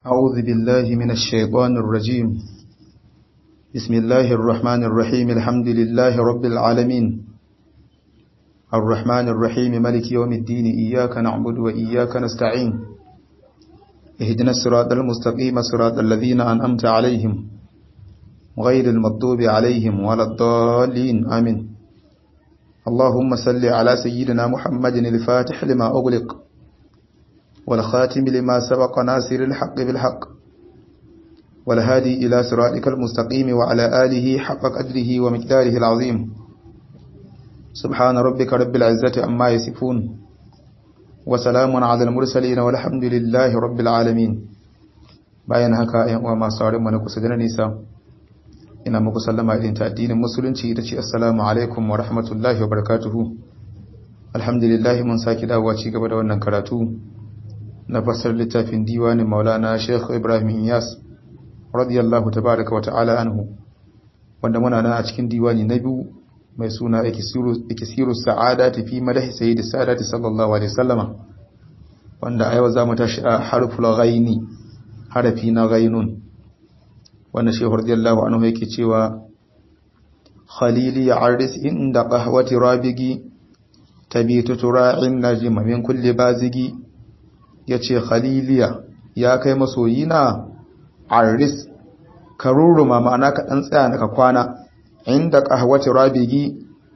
أعوذ بالله من الشيطان الرجيم بسم الله الرحمن الرحيم الحمد لله رب العالمين الرحمن الرحيم ملك يوم الدين إياك نعبد وإياك نستعين اهدنا الصراط المستقيم صراط الذين أنأمت عليهم غير المغضوب عليهم ولا الضالين آمين اللهم صل على سيدنا محمد الفاتح لما أغلق والخاتم لما سبق ناصر الحق بالحق والهادي إلى صراطك المستقيم وعلى آله حق قدره ومقداره العظيم سبحان ربك رب العزة عما يصفون وسلام على المرسلين والحمد لله رب العالمين bayan haka ‘yan uwa masu saurin mana kusa da nisa ina muku sallama irin ta addinin musulunci ita ce assalamu alaikum wa rahmatullahi wa barakatuhu alhamdulillah mun saki dawowa ci gaba da wannan karatu na fasar littafin diwanin maulana sheikh ibrahim iyas radiyallahu tabaraka wa ta'ala anhu wanda muna nan a cikin diwani na biyu mai suna ikisiru sa'ada fi madahi sayyidi sa'adati sallallahu alaihi wasallama wanda a yau za mu tashi a harful ghaini harafi na ghainun wanda shehu radiyallahu anhu yake cewa khalili aris inda qahwati rabigi tabitu tura'in najma min kulli bazigi yace khaliliya ya kai masoyina aris karuruma ma'ana ka dan tsaya naka kwana inda qahwati rabigi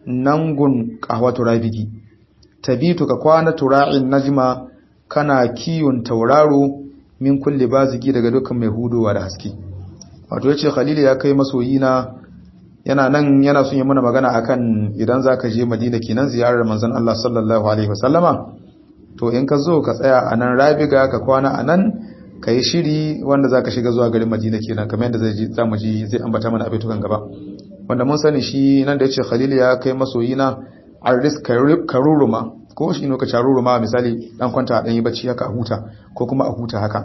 nangun qahwatu rabigi tabitu ka kwana tura'in najma kana kiyun tauraro min kulli bazigi daga dukkan mai hudowa da haske wato yace Khalil ya kai masoyina yana nan yana son yi mana magana akan idan zaka je Madina kenan ziyarar manzon Allah sallallahu alaihi wasallama to in ka zo ka tsaya a nan Rabiga ka kwana a nan ka yi shiri wanda zaka shiga zuwa garin Madina kenan kamar yadda zai za mu ji zai ambata mana abin tukan gaba wanda mun sani shi nan da yace Khalil ya kai masoyina arris karuruma ko shi ne ka caruruma misali dan kwanta dan yi bacci haka a huta ko kuma a huta haka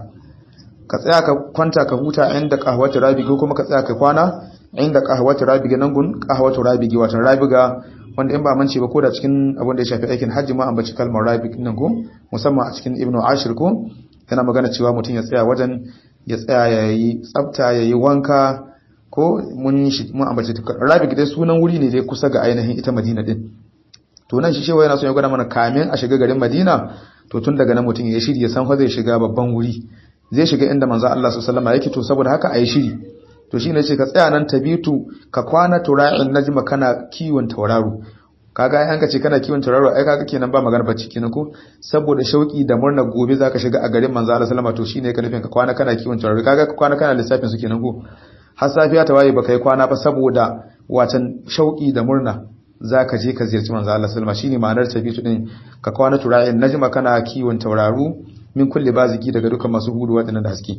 ka tsaya ka kwanta ka huta inda kahwatu rabigi ko kuma ka tsaya ka kwana inda kahwatu rabigi nan gun kahwatu rabigi wato rabiga wanda in ba mance ba ko da cikin abin da ya shafi aikin hajji ma an bace kalmar rabig nan ko musamman a cikin ibnu ashir ko yana magana cewa mutum ya tsaya wajen ya tsaya ya yi tsafta ya yi wanka ko mun shi mun ambace rabig dai sunan wuri ne dai kusa ga ainihin ita madina din to nan shi shewa yana son ya gwada mana kamin a shiga garin madina to tun daga nan mutum ya shirya san fa zai shiga babban wuri zai shiga inda manzo Allah sallallahu alaihi yake to saboda haka ayi shiri to shine ce ka tsaya nan tabitu ka kwana tura'in najma kana kiwon tauraro kaga ai an ka ce kana kiwon tauraro ai kaga kenan ba magana bacci kenan ko saboda shauki da murna gobe zaka shiga a garin manzo Allah sallallahu to shine ka nufin ka kwana kana kiwon tauraro kaga ka kwana kana lissafin su kenan ko har safiya ta waye baka yi kwana ba saboda watan shauki da murna zaka je ka ziyarci manzo Allah sallallahu shine ma'anar tabitu din ka kwana tura'in najma kana kiwon tauraro min kulli baziki daga dukan masu hudu waɗannan da haske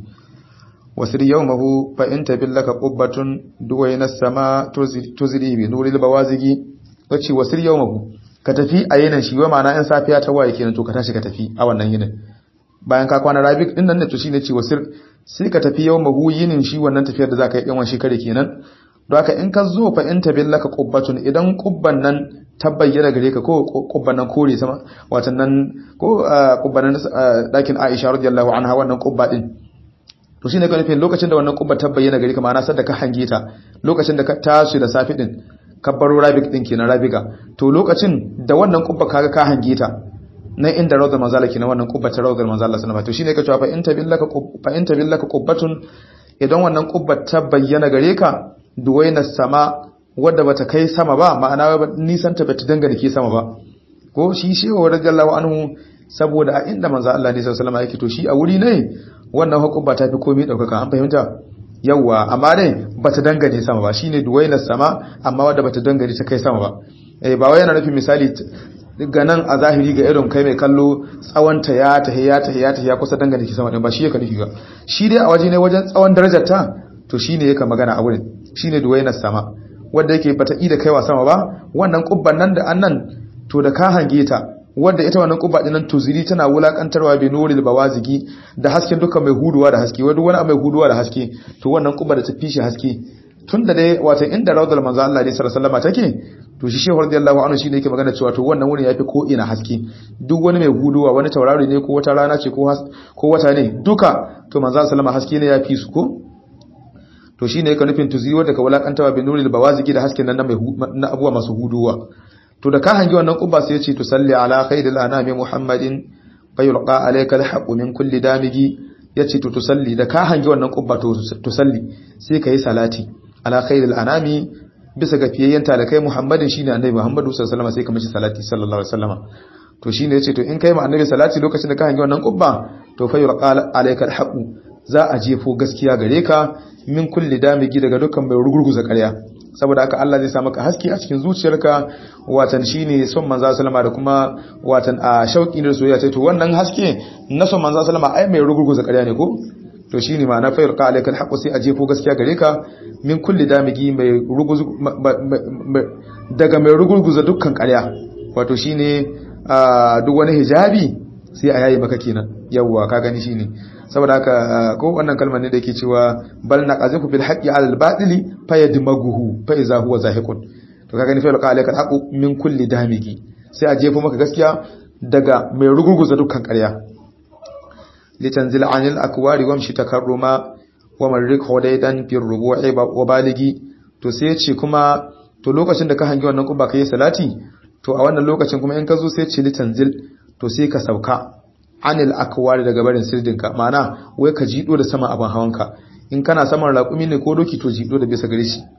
wasir yawmahu fa in tabillaka qubbatun duwayna sama tuzri bi nuril bawazigi wace wasir yawmahu ka tafi a yinin shi wa ma'ana in safiya ta waye kenan to ka tashi ka tafi a wannan yinin bayan ka kwana rabik din nan ne to shine ce wasir sai ka tafi yawmahu yinin shi wannan tafiyar da zaka yi yan shi kare kenan don haka in ka zo fa in tabillaka qubbatun idan qubban nan ta bayyana gare ka ko kubban nan kore sama watan nan ko kubban nan dakin Aisha radiyallahu anha wannan kubba din to shine ka nufin lokacin da wannan kubba ta bayyana gare ka ma'ana sadda ka hange ta lokacin da ka tashi da safi din ka baro rabik din kenan rabiga to lokacin da wannan kubba kaga ka hange ta na inda rawdar manzala kenan wannan kubba ta rawdar manzala sallallahu to shine ka cewa fa in tabillaka fa in tabillaka qubbatun idan wannan kubba ta bayyana gare ka duwaina sama wadda bata kai sama ba ma'ana nisan ta bata dangane ke sama ba ko shi shehu radiyallahu anhu saboda a inda manzo Allah ne sallallahu alaihi yake to shi a wuri ne wannan hukumba ta fi komai daukaka an fahimta yawa amma dai bata dangane sama ba shine duwaila sama amma wadda bata dangane ta kai sama ba eh ba wai yana nufin misali ga nan a zahiri ga irin kai mai kallo tsawon ta ya ta ya ta ya ta ya kusa dangane ki sama din ba shi yake nufi ba shi dai a waje ne wajen tsawon darajar ta to shine yake magana a wurin shine duwaila sama wadda yake bata ida kaiwa sama ba wannan kubban nan da annan to da ka hange ta wadda ita wannan kubba dinan tuziri tana wulakantarwa bi nuril bawazigi da hasken duka mai huduwa da haske wanda wani mai huduwa da haske to wannan kubba da ta fishi haske tun da dai wato inda rawdal manzo Allah sallallahu alaihi wasallam take to shi shehu radiyallahu anhu shine yake magana cewa to wannan wurin yafi ko ina haske duk wani mai guduwa wani tauraro ne ko wata rana ce ko ko wata ne duka to manzo sallama haske ne yafi su ko to shine yake nufin tuziwa daga walakantawa bin nuril bawazigi da hasken nan na abuwa masu huduwa to da ka hangi wannan kubba sai ya ce to salli ala khairil anami muhammadin fayulqa alayka alhaqu min kulli damigi yace to tusalli da ka hangi wannan kubba to tusalli sai kai salati ala khairil anami bisa ga fiyayyen talakai muhammadin shine annabi muhammadu sallallahu alaihi wasallam sai ka mishi salati sallallahu alaihi wasallam to shine yace to in kai ma annabi salati lokacin da ka hangi wannan kubba to fayulqa alayka alhaqu za a jefo gaskiya gare ka min kulli damigi daga dukkan mai rugurguza ƙarya saboda haka Allah zai sa maka haske a cikin zuciyarka watan shine son manzo sallama da kuma watan a shauki da soyayya sai to wannan haske na son manzo sallama ai mai rugurguza ƙarya ne ko to shine ma na fayurqa alayka alhaqu sai a jefo gaskiya gare ka min kulli damigi mai ruguzu daga mai rugurguza dukkan ƙarya wato shine duk wani hijabi sai a yayi maka kenan yawwa ka gani shine saboda haka ko wannan kalmar ne da yake cewa bal naqazifu bil haqqi ala al batili fayadmaguhu fa iza huwa zahiqun to kaga ni fa yalqa alayka al min kulli damigi sai a jefo maka gaskiya daga mai rugurguza dukkan ƙarya litanzil anil akwari wamshi takarruma wa marrik hudaydan fi rubu'i wa baligi to sai ya ce kuma to lokacin da ka hangi wannan kuba kai salati to a wannan lokacin kuma in ka zo sai ce litanzil to sai ka sauka anil akwari daga barin sirdinka ma'ana wai ka jido da sama abin hawanka in kana saman raƙumi ne ko doki to jido da bisa gare shi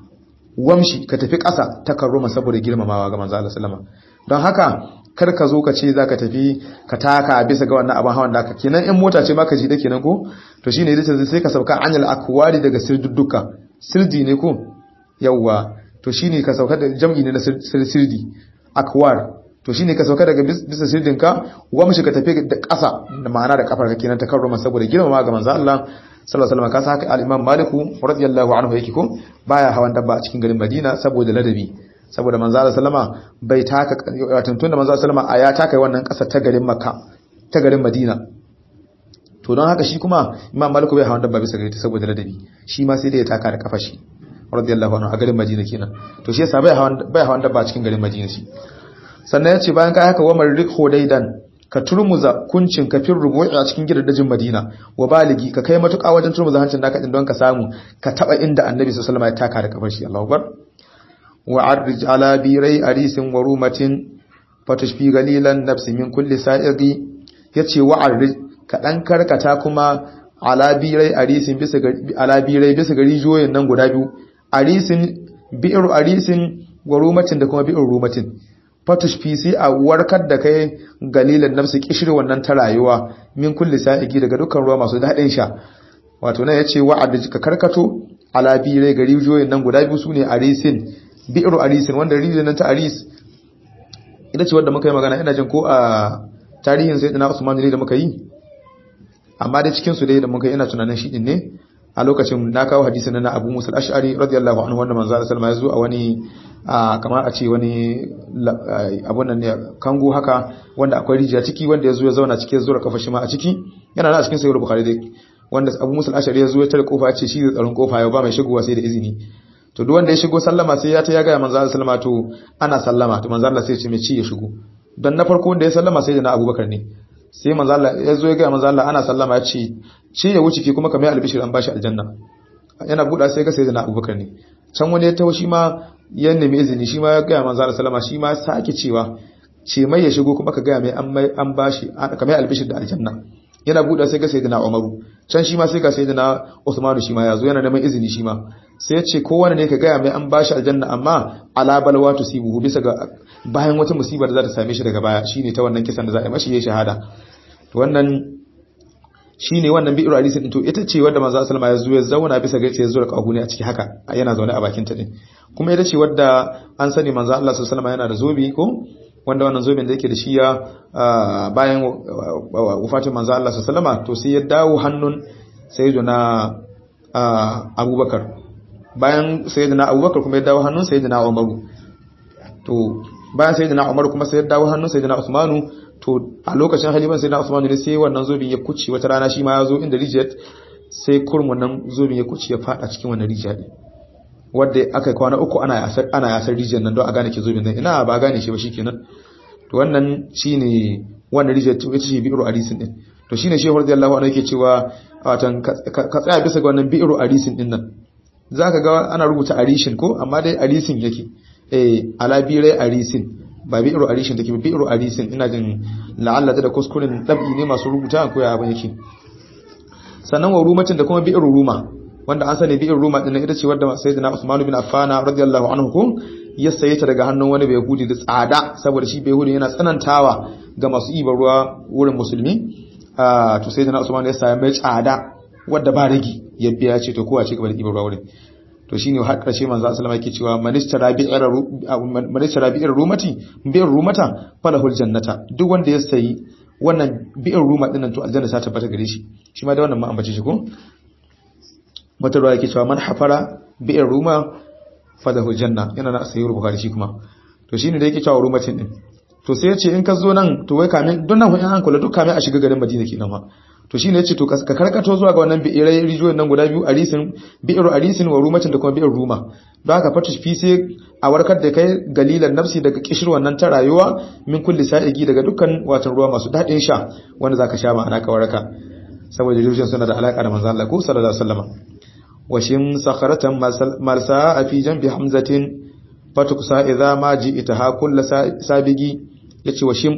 wamshi ka tafi ƙasa ta karroma saboda girmamawa ga manzo Allah sallama don haka kar ka zo ka ce zaka tafi ka taka bisa ga wannan abin hawan da ka kenan in mota ce ma ka jida kenan ko to shine yace sai ka sauka anil akwari daga sirdudduka sirdi ne ko yawwa to shine ka sauka da jam'i ne na sirdi akwar to shine ka sauka daga bisa sirdinka wamshi ka tafi da ƙasa da ma'ana da kafar ka kenan ta karroma saboda girmama ga manzo Allah sallallahu alaihi wasallam kasa haka al-Imam Malik radiyallahu anhu yake ko baya hawan dabba a cikin garin Madina saboda ladabi saboda manzo Allah sallama bai taka wato tunda manzo sallama a ya taka wannan ƙasa ta garin Makka ta garin Madina to don haka shi kuma Imam Malik bai hawan dabba bisa gare ta saboda ladabi shi ma sai da ya taka da kafar shi radiyallahu anhu a garin Madina kenan to shi yasa bai hawan bai hawan dabba a cikin garin Madina shi sannan ya ce bayan ka haka wamar rik hodaidan ka turmuza kuncin ka fin rubu'i a cikin gidajen madina wa baligi ka kai matuƙa wajen turmuza hancin naka din don ka samu ka taba inda annabi sallallahu alaihi wasallam ya taka da kafar shi Allahu bar wa arrij ala birai arisin wa rumatin fatashfi galilan nafsi min kulli sa'iri yace wa arrij ka dan karkata kuma ala birai arisin bisa ala birai bisa gari joyin nan guda biyu arisin bi'ru arisin wa rumatin da kuma bi'ru rumatin fatushfi sai a warkar da kai galilan nafsi kishir wannan ta rayuwa min kulli sa'igi daga dukkan ruwa masu daɗin sha wato nan yace wa'ad ka karkato ala birai gari joyin nan guda biyu sune arisin bi'ru arisin wanda rijiyar nan ta aris ita ce wanda muka yi magana ina jin ko a tarihin sayyidina Usman ne da muka yi amma dai cikin su dai da muka yi ina tunanin shi din ne a lokacin na kawo hadisin na Abu Musa al-Ash'ari radiyallahu anhu wanda manzo Allah sallallahu alaihi wasallam ya zo a wani kamar a ce wani abun nan ne kango haka wanda akwai rijiya ciki wanda ya zo ya zauna cikin zura kafa shi ma a ciki yana da a cikin sahih bukhari dai wanda Abu Musa al-Ash'ari ya zo ya tare kofa ya ce shi zai tsaron kofa ya ba mai shigowa sai da izini to duk wanda ya shigo sallama sai ya ta ya ga manzo Allah sallama to ana sallama to manzo Allah sai ya ce mai ci ya shigo dan na farko wanda ya sallama sai da na Abubakar ne sai manzo Allah ya zo ya ga manzo Allah ana sallama ya ce ci ya wuce ki kuma kamar albishir an bashi aljanna yana buɗa sai ga sai da na Abubakar ne can wani ya taho shi ma ya nemi izini shi ma ya ga manzo Allah sallama shi ma sake cewa ce mai ya shigo kuma ka ga mai an mai an bashi kamar albishir da aljanna yana buɗa sai ga sayyidina Umaru can shi ma sai ga sayyidina Uthman shi ma ya zo yana neman izini shi ma sai ya ce kowane ne ka gaya mai an bashi aljanna amma ala balwa tusibuhu bisa ga bayan wata musibar da za ta same shi daga baya shine ta wannan kisan da za a yi mashi ya shahada to wannan shine wannan bi'ir hadisi din to ita ce wanda manzo sallama ya zo ya zauna bisa ga ya zo da kahuni a ciki haka yana zaune a bakin ta din kuma ita ce wadda an sani manzo Allah sallallahu alaihi yana da zobi ko wanda wannan zobin da yake da shi ya bayan wafatin manzo Allah sallallahu alaihi to sai ya dawo hannun sayyidina Abubakar bayan sayyidina Abubakar kuma ya dawo hannun sayyidina Umaru to bayan sayyidina Umar kuma sai ya dawo hannun sayyidina Usmanu to a lokacin haliban sayyidina Usmanu ne sai wannan zobin ya kuce wata rana shi ma ya zo inda rijiyar sai kurmun nan zobin ya kuce ya fada cikin wannan rijiya din wanda aka kwana uku ana yasar ana yasar rijiyar nan don a gane ke zubin nan ina ba gane shi ba shikenan to wannan shine wannan rijiyar ita ce bi'ru arisin din to shine shehu radiyallahu anhu yake cewa watan ka tsaya bisa ga wannan bi'ru arisin din nan zaka ga ana rubuta arishin ko amma dai arisin yake eh ala birai arisin ba bi'ru arishin take bi'ru arisin ina jin la'alla da kuskuren dabi ne masu rubuta ko ya ban yake sannan wa rumatin da kuma bi'ru ruma wanda an sani bi'ru ruma din ita ce wadda sayyidina Usman bin Affan radiyallahu anhu ko ya saye ta daga hannun wani Yahudi da tsada saboda shi Yahudi yana tsanantawa ga masu ibar ruwa wurin musulmi ah to sayyidina Usman ya saye mai tsada wadda ba ragi ya biya ce to kowa ce gaba da ibar ruwa wurin to shine har karshe manzo sallama yake cewa manistara bi'ir manistara bi'ir rumati bi'ir rumata falahul jannata duk wanda ya sayi wannan bi'ir ruma dinnan to aljanna ta tabbata gare shi shi ma da wannan ma ambace shi ko wata ruwa yake cewa man hafara bi'ir ruma falahul janna yana na sayyid bukhari shi kuma to shine da yake cewa rumatin din to sai ya ce in ka zo nan to wai kamin don nan in an kula duk kamin a shiga garin Madina kenan ma to shine yace to ka karkato zuwa ga wannan bi'irai rijiyoyin nan guda biyu arisin bi'iru arisin wa rumatin da kuma bi'ir ruma don haka fatu fi sai a warkar da kai galilan nafsi daga kishir wannan ta rayuwa min kulli sa'igi daga dukkan watan ruwa masu dadin sha wanda zaka sha ma'ana ka waraka saboda rijiyoyin suna da alaka da manzo Allah ko sallallahu alaihi wasallam washim sakharatan marsa fi janbi hamzatin fatukusa idza ma ji'taha kullu sabigi yace washim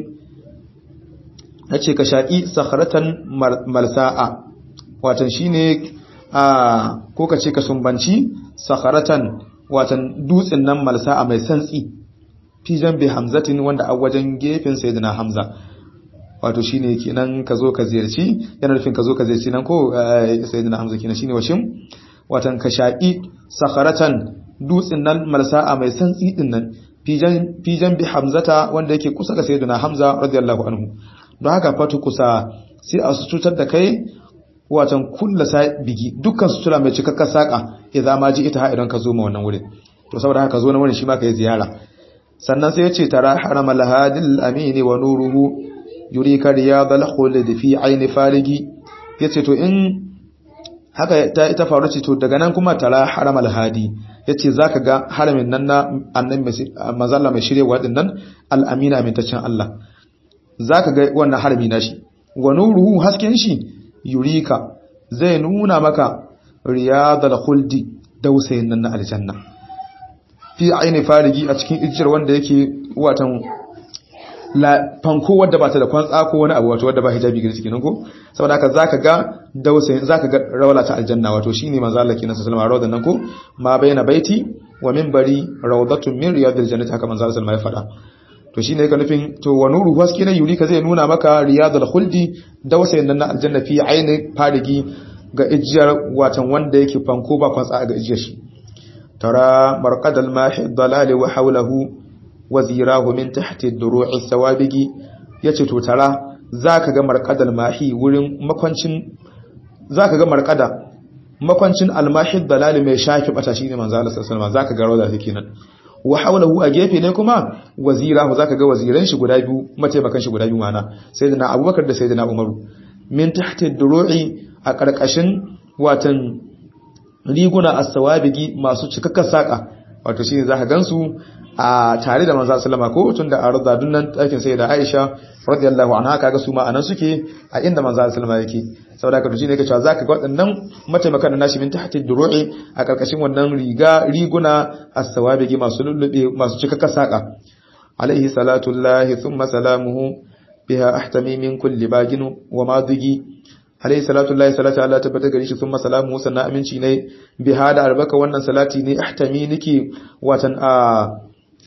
na ce ka shaƙi sakharatan malsa'a watan shi ne a ko ka ce ka sumbanci sakharatan watan dutsen nan malsa'a mai santsi fijan bi hamzatin wanda a wajen gefen sayyidina hamza wato shi ne kenan ka zo ka ziyarci yana nufin ka zo ka ziyarci nan ko sayyidina hamza kenan shine washin watan ka shaƙi sakharatan dutsen nan malsa'a mai santsi din nan fijan bi hamzata wanda yake kusa ga sayyidina hamza radiyallahu anhu don haka fatu kusa sai a cutar da kai watan kulla bigi dukkan sutura mai cikakkar saka idan ma ji ita idan ka zo ma wannan wurin to saboda haka zo na wurin shi ma kai ziyara sannan sai ya ce tara haramal hadil amini wa nuruhu yurika riyadal khuld fi aini farigi yace to in haka ta ita faru ce to daga nan kuma tara haramal hadi yace zaka ga haramin nan na annabi manzalla mai shirewa din nan al amina amintaccen Allah zaka ga wannan harami nashi wa nuruhu hasken shi yurika zai nuna maka riyadal khuldi dausayin nan na aljanna fi aini farigi a cikin ijiyar wanda yake watan la fanko wadda ba ta da kwantsa ko wani abu wato wadda ba hijabi gari cikin ko saboda haka zaka ga dausayin zaka ga rawala ta aljanna wato shine manzo Allah kenan sallallahu alaihi wasallam nan ko ma baina baiti wa minbari rawdatun min riyadil jannati haka manzo Allah sallallahu alaihi wasallam ya faɗa to shine yake nufin to wa nuru haske na yurika zai nuna maka riyadul khuldi dausayin nan na aljanna fi aini farigi ga ijiyar watan wanda yake fanko ba kwantsa ga ijiyar shi tara marqadal mahi dalali wa hawlahu wazirahu min tahti ad-duru'i sawabigi yace to tara zaka ga marqadal mahi wurin makwancin zaka ga marqada makwancin al-mahi dalali mai shafi bata shine manzo Allah sallallahu alaihi wasallam zaka ga rawda take nan wa hawlahu a gefe ne kuma wazirahu zaka ga waziran shi guda biyu mataimakan shi guda biyu mana sayyidina Abubakar da sayyidina Umaru min tahti ad-duru'i a karkashin watan riguna as-sawabigi masu cikakken saka wato shine zaka gansu a tare da manzo sallama ko tunda a rada dunnan ɗakin sai da Aisha radiyallahu anha kaga su ma anan suke a inda manzo sallama yake saboda ka shine yake cewa zaka ga waɗannan mataimakan nashi min tahti duru'i a karkashin wannan riga riguna as-sawabigi masu lullube masu cikakken saka alaihi salatu llahi thumma salamuhu biha ahtami min kulli bagin wa madigi alayhi salatu lillahi salatu Allah tabbata gare shi sun masalamu sannan aminci ne bi hada albaka wannan salati ne ahtami niki watan a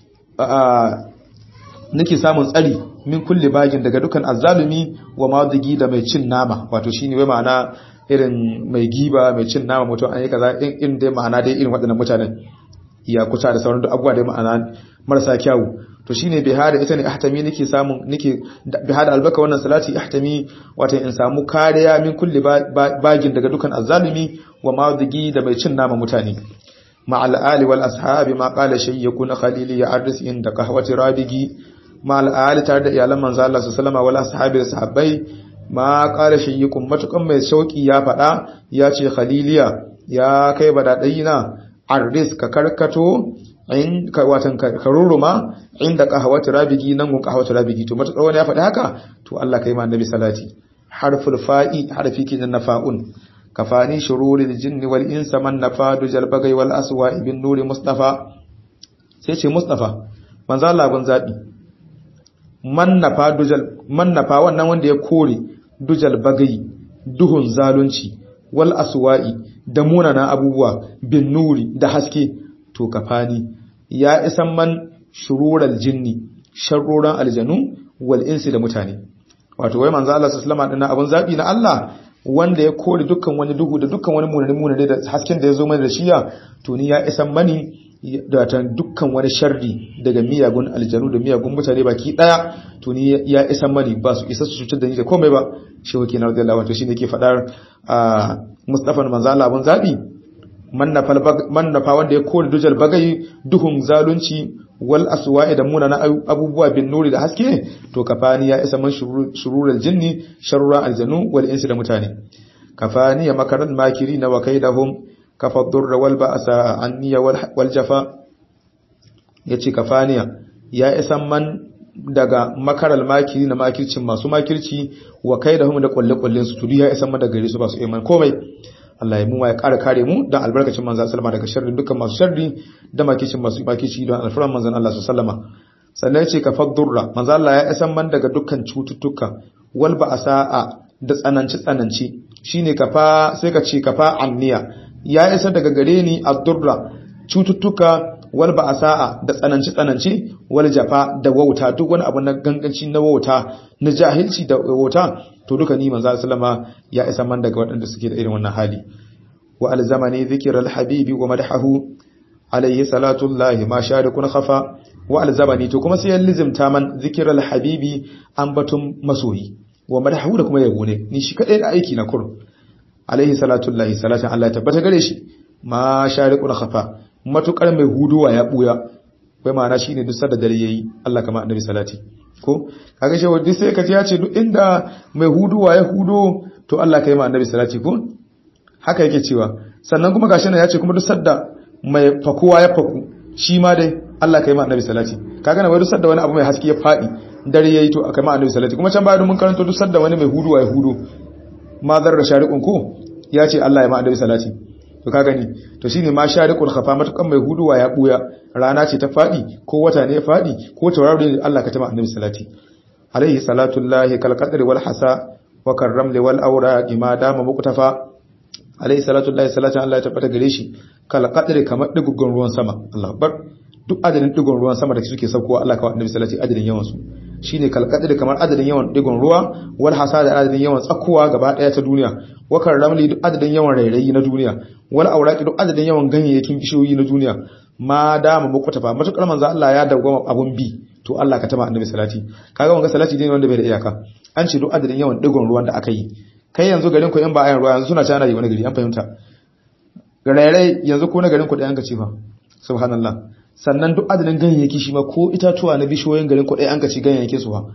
a niki samun tsari min kulli bagin daga dukan azzalumi wa madigi da mai cin nama wato shine wai ma'ana irin mai giba mai cin nama mutum an yi kaza in dai ma'ana dai irin waɗannan mutanen ya kusa da sauran abubuwa dai ma'ana marasa kyawu to shine bihada ita ne ahtami nake samun nake bihada albaka wannan salati ahtami wato in samu kariya min kulli bagin daga dukan azzalumi wa madigi da mai cin nama mutane ma al ali wal ashabi ma qala shay yakuna khalili ya arris inda qahwati rabigi ma al ali tare da iyalan manzo Allah sallallahu alaihi wasallam ashabi da sahabbai ma qala shay yakun matukan mai shauki ya fada ya ce khaliliya ya kai badadayina arris ka karkato in ka watan ka ruruma inda qahwati rabigi nan gun qahwati rabigi to mata wani ya faɗi haka to Allah kai ma annabi salati harful fa'i harfi kin na fa'un kafani shururil jinni wal insa man nafadu jalbagai wal aswa ibn nuri mustafa sai ce mustafa manzo Allah gun zabi man nafa dujal man nafa wannan wanda ya kore dujal bagai duhun zalunci wal aswa'i da munana abubuwa bin nuri da haske to kafani ya isan man shurural jinni sharruran aljanu wal insi da mutane wato wai manzo Allah sallallahu alaihi wasallam abun zabi na Allah wanda ya kore dukkan wani duhu da dukkan wani munane munane da hasken da ya zo mana da shiya to ni ya isan mani da ta dukkan wani sharri daga miyagun aljanu da miyagun mutane baki daya to ni ya isan mani ba su isa su cutar da ni da komai ba shehu kenan radiyallahu anhu shine ke fadar Mustafa manzo Allah abun zabi mannafa wanda ya kore dujal bagai duhun zalunci wal aswa'i da munana abubuwa bin nuri da haske to kafani ya isa man shururul jinni sharura aljanu wal insi da mutane kafani ya makaran makiri na wakaidahum kafa durra wal ba'sa anniya wal jafa yace kafaniya ya isa man daga makaral makiri na makircin masu makirci wa kaidahum da kulle-kullen su tudu ya isa man daga gare su ba su iman komai Allah ya mu ya ƙara kare mu don albarkacin manzan sallama daga sharrin dukkan masu sharri da makicin masu makici don alfaran manzan Allah su sallama sannan ce ka faddurra manzan Allah ya isan man daga dukkan cututtuka wal ba sa'a da tsananci tsananci shine kafa sai ka ce kafa anniya ya isa daga gare ni addurra cututtuka wal ba sa'a da tsananci tsananci wal jafa da wauta duk wani abu na ganganci na wauta na jahilci da wauta to duka ni manzo sallama ya isa man daga waɗanda suke da irin wannan hali wa alzamani dhikral habibi wa madahu alayhi salatu llahi ma sharikun khafa wa alzamani to kuma sai ya lizimta man dhikral habibi ambatum masoyi wa madahu da kuma yabo ne ni shi kadai da aiki na kur alayhi salatu llahi salatan Allah ya tabbata gare shi ma sharikun khafa matukar mai huduwa ya buya kai ma'ana shine duk sadda dare yayi Allah kama annabi salati ko kaga shi wadda sai ka ji ya ce duk inda mai huduwa ya hudo to Allah kai ma annabi salati ko haka yake cewa sannan kuma gashi nan ya ce kuma duk sadda mai fakuwa ya faku shi ma dai Allah kai ma annabi salati kaga na wai duk sadda wani abu mai haske ya fadi dare yayi to kai ma annabi salati kuma can bayan mun karanto duk sadda wani mai huduwa ya hudo ma zarra shariqun ko ya ce Allah ya ma annabi salati to ka gani to shine ma shariqul khafa matukan mai huduwa ya buya rana ce ta fadi ko wata ne ya fadi ko tauraro ne Allah ka tama annabi salati alaihi salatu llahi kal qadri wal hasa wa karramli wal awraqi ma dama muqtafa alaihi salatu llahi salatu Allah ya tabbata gare shi kal qadri kamar digogon ruwan sama Allah akbar duk adadin digon ruwan sama da suke saukowa Allah ka wa annabi salati adadin yawan su shine kalkadiri kamar adadin yawan digon ruwa wal hasada adadin yawan tsakuwa gaba daya ta duniya wakar ramli duk adadin yawan rairayi na duniya wal auraqi duk adadin yawan ganyayyakin bishiyoyi na duniya ma dama muku tafa matukar manzo Allah ya dawwama abun bi to Allah ka tama annabi salati kaga wanga salati ne wanda bai da iyaka an ce duk adadin yawan digon ruwan da aka yi kai yanzu garin ku in ba ayan ruwa yanzu suna cana yi wani gari an fahimta rairai yanzu ko na garin ku da yanka ce fa subhanallah sannan duk adadin ganyayyaki shi ma ko itatuwa na bishiyoyin garin ku an ka ci ganyayyake su ba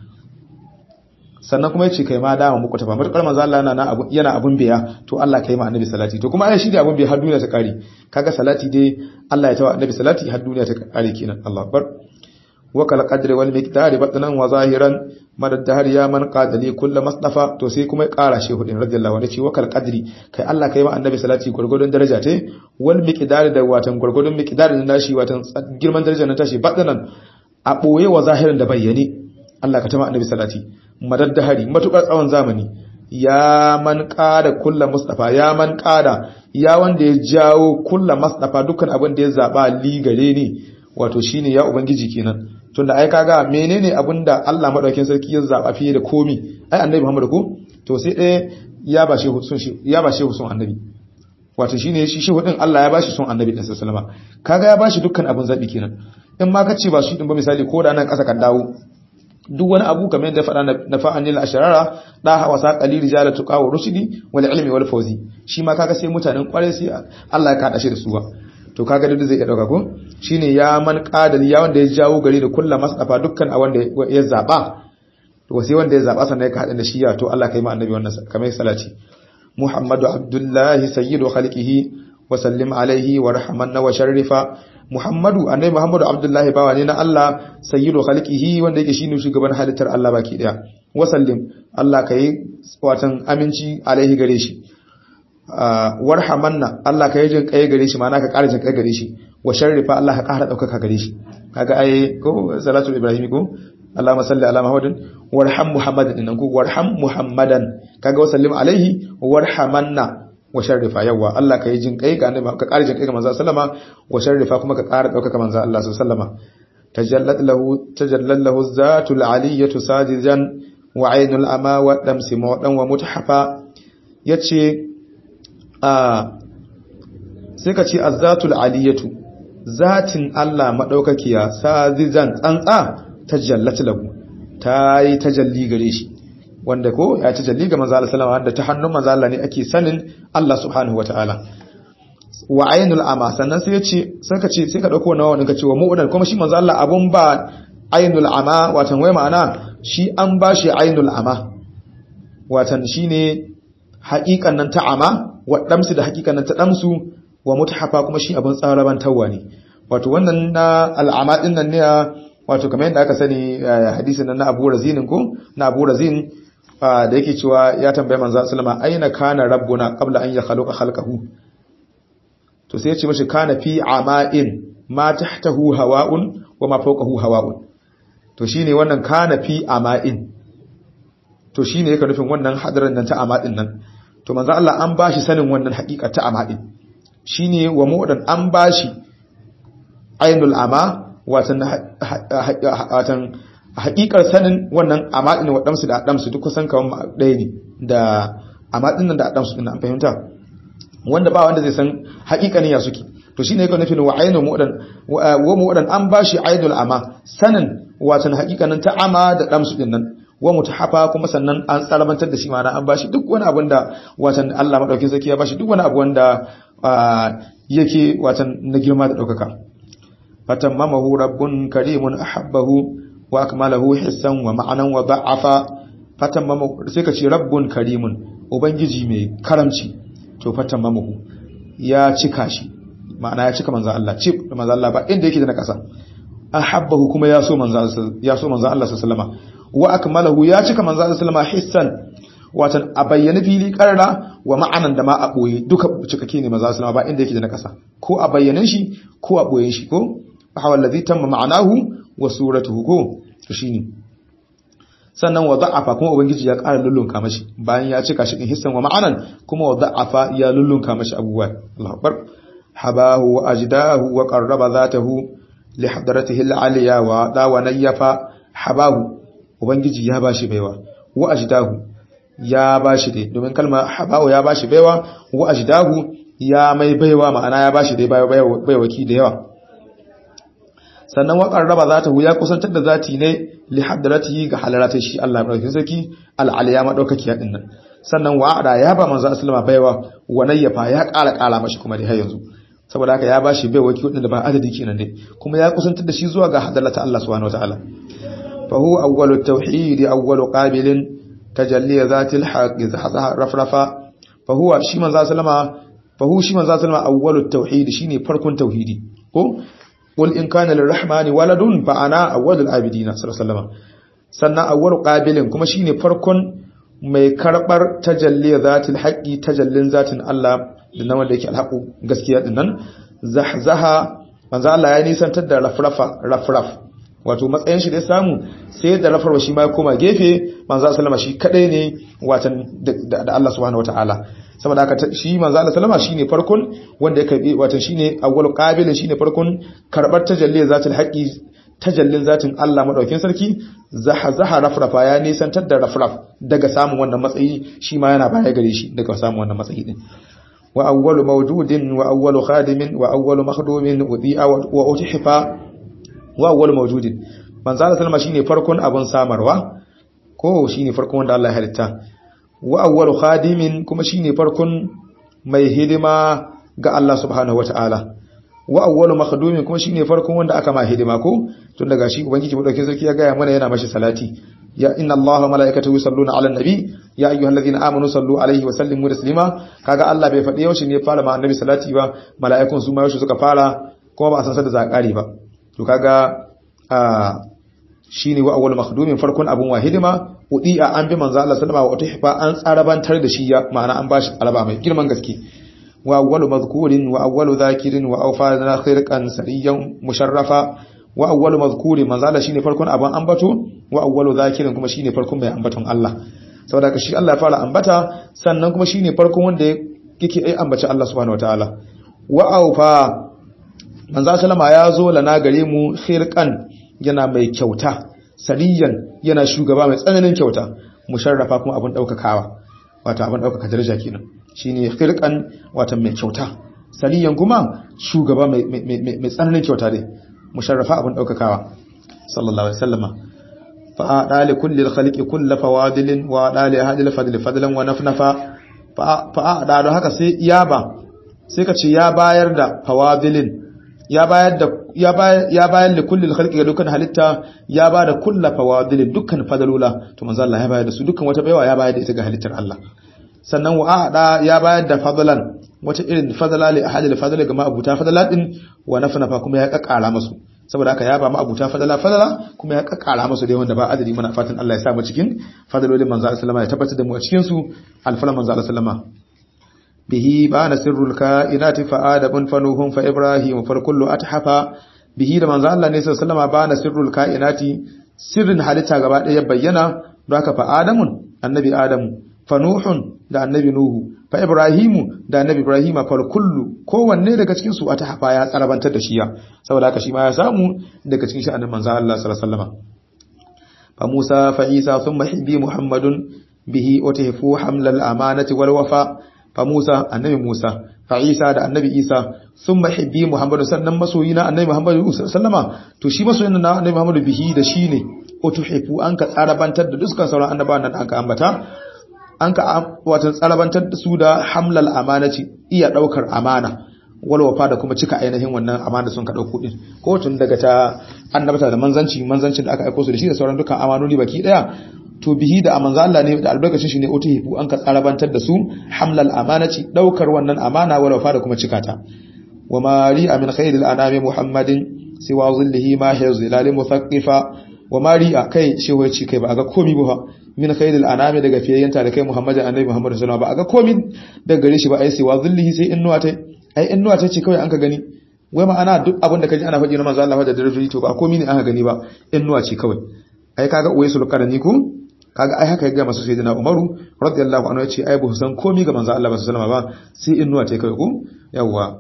sannan kuma yace kai ma dama muku tafa matukar manzo Allah yana yana abun biya to Allah kai ma annabi salati to kuma ai shi da abun biya har duniya ta kare kaga salati dai Allah ya tawa annabi salati har duniya ta kare kenan Allah akbar wa kal qadri wal miqdari batnan wa zahiran madad dahar ya man qadali kullu masdafa to sai kuma ya kara shehu din radiyallahu anhu ce wa kal qadri kai Allah kai ma annabi salati gurgurdun daraja ta wal miqdari da watan gurgurdun miqdari na shi watan girman darajar na tashi batnan a boye wa zahirin da bayyane Allah ka tama annabi salati madad dahari matukar tsawon zamani ya man qada kullu mustafa ya man qada ya wanda ya jawo kullu mustafa dukkan abin da ya zaba li gare ni wato shine ya ubangiji kenan tunda ai kaga menene abinda Allah madaukakin sarki ya zaba fiye da komi ai annabi Muhammad ko to sai ɗaya ya ba shi sun shi ya ba shi sun annabi wato shine shi shi hudin Allah ya bashi son annabi din sallallahu alaihi kaga ya bashi dukkan abin zabi kenan in ma kace ba shi din ba misali ko da nan kasa kan dawo duk wani abu kamar yadda faɗa na fa'anil asharara da hawa sa qalil rijala tuqa wa rushdi wal ilmi wal fawzi shi ma kaga sai mutanen kware sai Allah ya kada shi da su ba to kaga duk zai iya dauka ko shine ya man qadal ya wanda ya jawo gari da kullu masdafa dukkan a wanda ya zaba to sai wanda ya zaba sannan ka hada da shi ya to Allah kai ma annabi wannan kamar salati Muhammadu Abdullahi sayyidu khalqihi wa sallim alaihi wa rahmanna wa sharrifa Muhammadu annabi Muhammadu Abdullahi bawa ne na Allah sayyidu khalqihi wanda yake shine shugaban halittar Allah baki daya wa sallim Allah kai watan aminci alaihi gare shi warhamanna Allah ka yi jin kai gare shi ma'ana ka ƙara jin kai gare shi wa sharrifa Allah ka ƙara ɗaukaka gare shi kaga ai ko salatu ibrahim ko Allahumma salli ala Muhammadin warham Muhammadan dinnan ko warham Muhammadan kaga wa sallim alaihi warhamanna wa sharrifa yawa Allah ka yi jin kai ga annabi ka ƙara jin kai ga manzo sallama wa sharrifa kuma ka ƙara ɗaukaka manzo Allah sallama tajallat lahu tajallat lahu zatul aliyatu sajidan wa ainul ama wa damsi mawdan wa mutahafa yace sai ka ce azzatul aliyatu zatin Allah madaukakiya sazizan tsantsa tajallat lahu ta yi tajalli gare shi wanda ko ya tajalli ga manzo Allah sallallahu alaihi wasallam ta hannun manzo Allah ne ake sanin Allah subhanahu wataala wa ainul ama sannan sai ya ce sai ka ce sai ka dauko nawa ka ce wa mu'udan kuma shi manzo Allah abun ba ainul ama watan wai ma'ana shi an bashi ainul ama watan shine haƙiƙan nan ta ama wa damsu da haƙiƙan nan ta damsu wa mutahafa kuma shi abin tsaraban tawwa ne wato wannan na al'ama din nan ne wato kamar yadda aka sani hadisin nan na Abu Razin ko na Abu Razin da yake cewa ya tambaye manzo sallama aina kana rabbuna qabla an yakhluqa khalqahu to sai ya ce mashi kana fi ama'in ma tahtahu hawa'un wa ma fawqahu hawa'un to shine wannan kana fi ama'in to shine yake nufin wannan hadarin nan ta ama'in nan to manzo Allah an bashi sanin wannan hakika ta ama'in shine wa mu'dan an bashi ainul ama watan watan hakikar sanin wannan ama'in wa damsu da damsu duk kusan kaman ɗaya ne da ama'in nan da damsu din an fahimta wanda ba wanda zai san hakikanin ya suke to shine yake nufin wa ainul mu'dan wa mu'dan an bashi ainul ama sanin watan hakikanin ta ama da damsu din nan wa mutahafa kuma sannan an tsarabantar da shi ma'ana an bashi duk wani abin da watan Allah madaukin sarki ya bashi duk wani abu wanda yake watan na girma da daukaka fatammamahu rabbun karimun ahabbahu wa akmalahu hissan wa ma'anan wa da'afa fatammamahu sai ka ce rabbun karimun ubangiji mai karamci to fatammamahu ya cika shi ma'ana ya cika manzo Allah cif da manzo Allah ba inda yake da na kasa ahabbahu kuma ya so manzo ya so manzo Allah sallallahu alaihi wasallam wa akmalahu ya cika manzo Allah sallama hissan watan a bayyana fili karra wa ma'anan da ma a boye duka cikake ne manzo sallama ba inda yake da na kasa ko a bayyanan shi ko a boyen shi ko hawa allazi tamma ma'anahu wa suratuhu ko to shine sannan wa da'afa kuma ubangiji ya ƙara lullunka mashi bayan ya cika shi din hissan wa ma'anan kuma wa da'afa ya lullunka mashi abubuwa Allahu akbar habahu wa ajdahu wa qarraba zatahu li hadratihi al-aliya wa da wa nayyafa habahu ubangiji ya bashi baiwa wa ajdahu ya bashi dai domin kalma habahu ya bashi baiwa wa ajdahu ya mai baiwa ma'ana ya bashi dai baiwaki da yawa sannan wa qarraba zatahu ya kusantar da zati ne li hadratihi ga halaratai shi Allah madaukakin sarki al-aliya madaukakiya din nan sannan wa'ada ya ba manzo sallama baiwa wa nayyafa ya ƙara ƙara mashi kuma dai har yanzu saboda haka ya bashi baiwa ki wadanda ba adadi kenan dai kuma ya kusantar da shi zuwa ga hadarata Allah subhanahu wataala fa huwa awwalut tauhid awwalu qabilin tajalli zatil haqq rafrafa fa huwa shi manzo sallama fa huwa shi manzo sallama awwalut tauhid shine farkon tauhidi ko qul in kana lirrahmani waladun fa ana awwalul abidina sallallahu alaihi wasallam sannan awwalu qabilin kuma shine farkon mai karbar tajalli zatil haqqi tajallin zatin Allah da nan wanda yake alhaqu gaskiya din nan zahzaha manzo Allah ya nisantar da rafrafa rafraf wato matsayin shi da samu sai da rafarwa shi ma ya koma gefe manzo sallama shi kadai ne watan da Allah subhanahu wataala saboda haka shi manzo Allah sallama shine farkon wanda ya karbi watan shine awwal qabilin shine farkon karbar tajalli zatil haqqi tajallin zatin Allah madaukin sarki zaha zaha rafrafa ya nisantar da rafraf daga samun wannan matsayi shi ma yana baya gare shi daga samun wannan matsayi din wa awwalu mawjudin wa awwalu khadimin wa awwalu makhdumin udi'a wa utihifa wa awwalu mawjudin manzo Allah sallama shine farkon abun samarwa ko shine farkon wanda Allah ya halitta wa awwalu khadimin kuma shine farkon mai hidima ga Allah subhanahu wataala wa awwalu makhdumin kuma shine farkon wanda aka ma hidima ko tun daga shi ubangiji madaukakin sarki ya gaya mana yana mashi salati ya inna Allah wa malaikatahu yusalluna ala nabi ya ayyuhalladhina amanu sallu alaihi wa sallimu taslima kaga Allah bai faɗi yaushe ne fara ma annabi salati ba mala'ikun su ma yaushe suka fara kuma ba a san sa da zakari ba to kaga a shine wa awwal makhdumin farkon abun wahidima udi'a an bi manzo Allah sallama wa tuhfa an tsarabantar da shi ya ma'ana an bashi alaba mai girman gaske wa awwalu madhkurin wa awwalu dhakirin wa awfana khirqan sariyan musharrafa wa awwalu madhkurin manzo Allah shine farkon abun ambato wa awwalu dhakirin kuma shine farkon mai ambaton Allah saboda ka shi Allah ya fara ambata sannan kuma shine farkon wanda yake ai ambaci Allah subhanahu wataala wa awfa manzo sallama ya zo lana gare mu khirqan yana mai kyauta sariyan yana shugaba mai tsananin kyauta musharrafa kuma abin daukakawa wato abin daukaka daraja kenan shine khirqan wato mai kyauta sariyan kuma shugaba mai mai tsananin kyauta dai musharrafa abin daukakawa sallallahu alaihi wasallama fa dali kulli alkhaliqi kull fawadilin wa dali hadil fadl fadlan wa nafnafa fa da haka sai ya ba sai ka ce ya bayar da fawadilin ya bayar da ya bayar ya bayar da kullil khalqi ga dukkan halitta ya ba da kullu fawadil dukkan fadalula to manzo Allah ya bayar da su dukkan wata baiwa ya bayar da ita ga halittar Allah sannan wa ahada ya bayar da fadlan wata irin fadala li ahadil fadala ga ma'abuta fadala din wa nafnafa kuma ya kakkara musu saboda haka ya ba ma'abuta fadala fadala kuma ya kakkara musu dai wanda ba adadi muna fatan Allah ya sa mu cikin fadalolin manzo Allah sallama ya tabbatar da mu a cikin su alfalan manzo Allah sallama bihi bana sirrul kainati fa adabun fanuhum fa ibrahim fa kullu athafa bihi da manzo Allah ne sallallahu alaihi bana sirrul kainati sirrin halitta gaba daya bayyana don haka fa adamun annabi adamu fa nuhun da annabi nuhu fa ibrahimu da annabi ibrahima fa kullu kowanne daga cikin su athafa ya tsarabantar da shiya saboda haka shi ma ya samu daga cikin sha'anin manzo Allah sallallahu alaihi wasallam fa Musa fa Isa thumma hibbi Muhammadun bihi utahfu hamlal amanati wal wafa fa Musa annabi Musa fa Isa da annabi Isa sun mahibbi Muhammadu sannan masoyi na annabi Muhammadu sallama to shi masoyin na annabi Muhammadu bihi da shi ne ko tuhifu an ka tsarabantar da dukkan sauran annabawan nan aka ambata an ka wato tsarabantar da su da hamlal amanati iya daukar amana wal wafa da kuma cika ainihin wannan amana sun ka dauko din ko tun daga ta annabata da manzanci manzancin da aka aika su da shi da sauran dukkan amanoni baki daya to bihi da manzo Allah ne da albarkacin shi ne utihifu an ka tsarabantar da su hamlal amanati daukar wannan amana wala fa da kuma cikata wa mari amin khairil anami muhammadin siwa zillihi ma hiya zilal muthaqqifa wa mari kai shi wai ci kai ba ga komi ba min khairil anami daga fiyayyanta da kai muhammadin annabi muhammad sallallahu alaihi wasallam ba ga komi daga gare shi ba ai siwa zillihi sai innuwa tai ai innuwa tai ce kawai an ka gani wai ma'ana duk abin da kaji ana faɗi na manzo Allah da darajoji to ba komi ne aka gani ba innuwa ce kawai ai kaga uwaisul qarani ku kaga ai haka ya ga masu sayyidina Umaru radiyallahu anhu yace ai ba san komai ga manzo Allah sallallahu alaihi wasallam ba sai innuwa ta kai ku yawa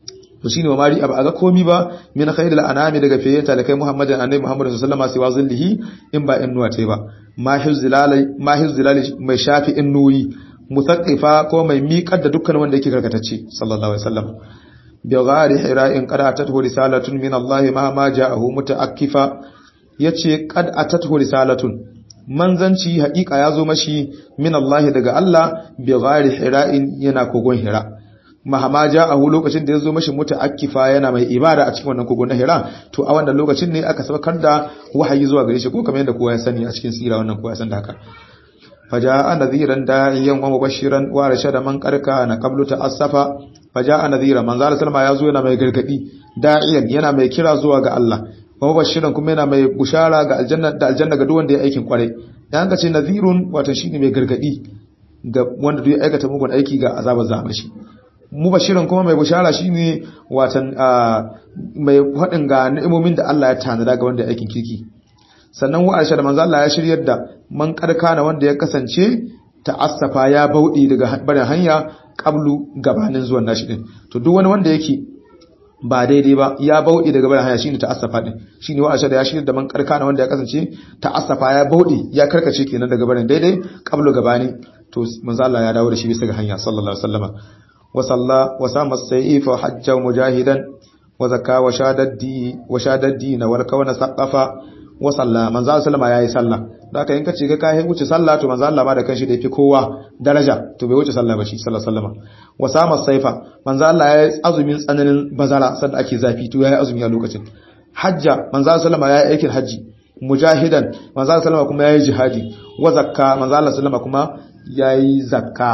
to shine mari aba ga komai ba min khairil anami daga fiye talakai Muhammadin annabi Muhammad sallallahu alaihi wasallam sai wazillihi in ba innuwa ta ba mahiz zilalai mahiz zilalai mai shafi innuyi musaqqifa ko mai miƙar da dukkan wanda yake karkatacce sallallahu alaihi wasallam bi ghari hira'in qad atatuhu risalatun min Allah ma ma ja'ahu mutaakkifa yace qad atatuhu risalatun manzanci haƙiƙa ya zo mashi min Allah daga Allah bi ghairi hira'in yana kogon hira mahama ja'ahu lokacin da ya zo mashi muta'akkifa yana mai ibada a cikin wannan kogon na hira to a wannan lokacin ne aka sabakar da wahayi zuwa gare shi ko kamar yadda kowa ya sani a cikin sira wannan kowa ya san da haka faja'a nadhiran da'iyan wa mubashiran wa rashada man qarka na qablu ta'assafa faja'a nadhiran manzo Allah sallama ya zo yana mai gargadi da'iyan yana mai kira zuwa ga Allah kuma bashiran kuma yana mai bushara ga aljanna da aljanna ga duk wanda ya aikin kwarai dan ka ce nadhirun wato shine mai gargadi ga wanda duk ya aikata mugun aiki ga azabar zama shi mubashiran kuma mai bushara shine watan mai hadin ga ni'imomin da Allah ya tanada ga wanda ya aikin kirki sannan wa arsha da manzo Allah ya shiryar da man karkana wanda ya kasance ta'assafa ya baudi daga barin hanya qablu gabanin zuwan nashi din to duk wani wanda yake ba daidai ba ya bauɗe daga bayan hanya shine ta'assafa din shine wa da ya shirya da man karkana wanda ya kasance ta'assafa ya bauɗe ya karkace kenan daga bayan daidai qablu gabani to manzo Allah ya dawo da shi bisa ga hanya sallallahu alaihi wasallama wa salla wa sama sayfa hajja mujahidan wa zakka wa shadaddi wa shadaddi na wal kawana saqafa wa salla manzo Allah sallama yayi sallah da haka in ka ce ga kai wuce sallah to manzo Allah ma da kanshi da yafi kowa daraja to bai wuce sallah ba shi sallallahu alaihi wasallama wa sama saifa manzo Allah yayi azumin tsananin bazara sanda ake zafi to yayi azumi a lokacin hajja manzo Allah sallama yayi aikin haji mujahidan manzo Allah sallama kuma yayi jihadi wa zakka manzo Allah sallama kuma yayi zakka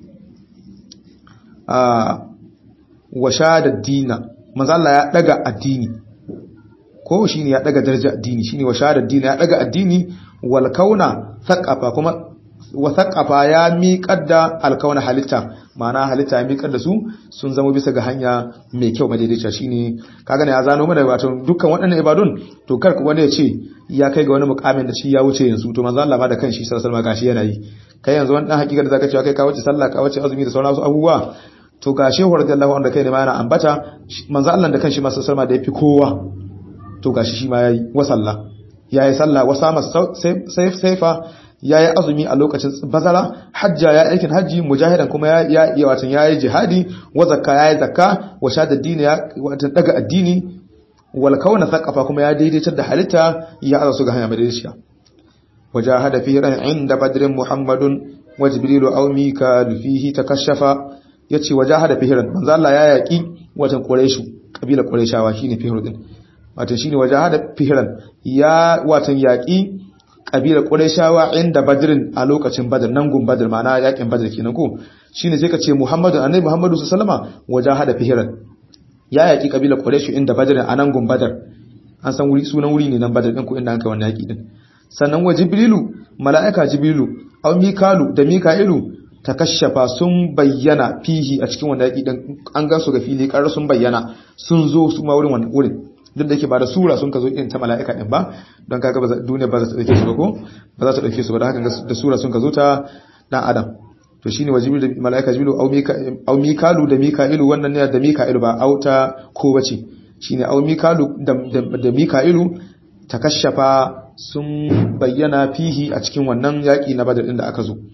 ah wa shada dina manzo Allah ya daga addini ko shine ya daga daraja addini shine wa shada dina ya daga addini wal kauna thaqafa kuma wa thaqafa ya miƙar da alkauna halitta ma'ana halitta ya miƙar da su sun zama bisa ga hanya mai kyau madaidaiciya shine kaga ne ya zano mana wato dukkan waɗannan ibadun to kar wanda ya ce ya kai ga wani mukamin da shi ya wuce yanzu to manzo Allah ma da kanshi sallallahu alaihi wasallam gashi yana yi kai yanzu wani dan hakika da zaka cewa kai ka wuce sallah ka wuce azumi da sauran wasu abubuwa to ga shehu radiyallahu anhu da kai ne ma yana ambata manzo Allah da kanshi ma sallallahu alaihi wasallam da yafi kowa to gashi shi ma yayi wa sallah yayi sallah wa sama sai saifa yayi azumi a lokacin bazara hajja ya aikin haji mujahidan kuma ya ya watan yayi jihadi wa zakka yayi zakka wa shada dini ya watan daga addini wal kauna thaqafa kuma ya daidaitar da halitta ya aza ga hanya madaidaiciya wajahada fi ran inda badrin muhammadun wa jibrilu aw mikal fihi takashafa yace wajahada fi ran manzo Allah ya yaki watan quraishu kabila quraishawa shine fi din watan shine wajahada fi ran ya watan yaki kabila quraishawa inda badrin a lokacin badr nan gun badr ma'ana yakin badr kenan ko shine sai ka ce muhammadu annabi muhammadu sallallahu alaihi wasallama wajahada fi ran ya yaki kabilar Quraysh inda Badr a nan gun Badar an san wuri sunan wuri ne nan Badar din ko inda an kai wannan yaki din sannan wa Jibrilu mala'ika Jibrilu aw Mikalu da Mika'ilu takashafa sun bayyana fihi a cikin wannan yaki din an ga su ga fili karar sun bayyana sun zo su ma wurin wannan wurin duk da yake ba da sura sun ka zo irin ta mala'ika din ba don kaga ba duniya ba za ta dauke su ba ko ba za ta dauke su ba da haka da sura sun ka zo ta dan adam to shine wajibi da malaika jibilu au mikalu da mika'ilu wannan ne da mika'ilu ba auta ko bace shine au mikalu da mika'ilu takashafa sun bayyana fihi a cikin wannan yaki na badar din da aka zo